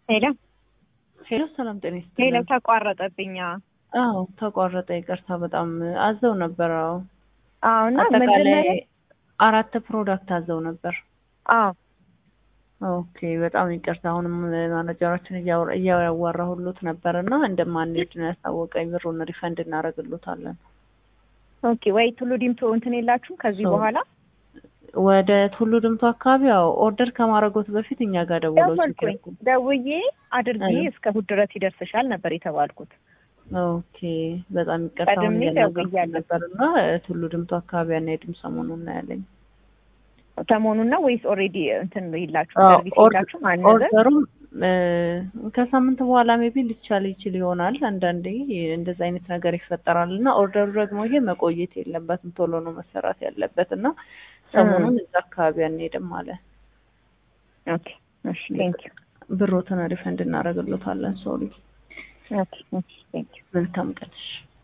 ሄሎ ሄሎ፣ ሰላም ጤና ይስጥልኝ። ሄሎ፣ ተቋረጠብኝ። አዎ ተቋረጠ። ይቅርታ በጣም አዘው ነበር። አዎ አዎ። እና አጠቃላይ ምንድን ነው? አራት ፕሮዳክት አዘው ነበር። አዎ ኦኬ በጣም ይቅርታ። አሁንም ማናጀራችን እያወራ- እያዋራሁሎት ነበር እና እንደማንሄድ ነው ያሳወቀኝ። ብሩን ሪፈንድ እናደርግሎታለን። ኦኬ። ወይ ቱሉ ዲምቱ እንትን የላችሁም ከዚህ ሶ- በኋላ ወደ ቱሉ ድምቱ አካባቢ ያው ኦርደር ከማድረጎት በፊት እኛ ጋር ደውለው ደወልኩኝ። ሲጠይቁ ደውዬ አድርጊ አዎ። እስከ እሑድ ድረስ ይደርስሻል ነበር የተባልኩት። ኦኬ በጣም ይቅርታ። አሁን ቀድሜ እያናገርኩት ደውያለሁ። ነበር እና ቱሉ ድምቱ አካባቢ አንሄድም ሰሞኑን እናያለኝ። ሰሞኑን ነው ወይስ ኦልሬዲ እንትን ይላችሁ አዎ፣ ሰርቪስ ኦርድ- ይላችሁ ማነዘር? ኦርደሩም እ፣ ከሳምንት በኋላ ሜቢ ሊቻል ይችል ይሆናል። አንዳንዴ እንደዛ አይነት ነገር ይፈጠራል እና ኦርደሩ ደግሞ ይሄ መቆየት የለበትም ቶሎ ነው መሰራት ያለበት እና ሰሞኑን እዛ አካባቢ አንሄድም አለ። ኦኬ እሺ፣ ቴንክ ዩ ብሮትን ሪፈንድ እናደርግሎታለን። ሶሪ ኦኬ እሺ፣ ቴንክ ዩ መልካም ቀን።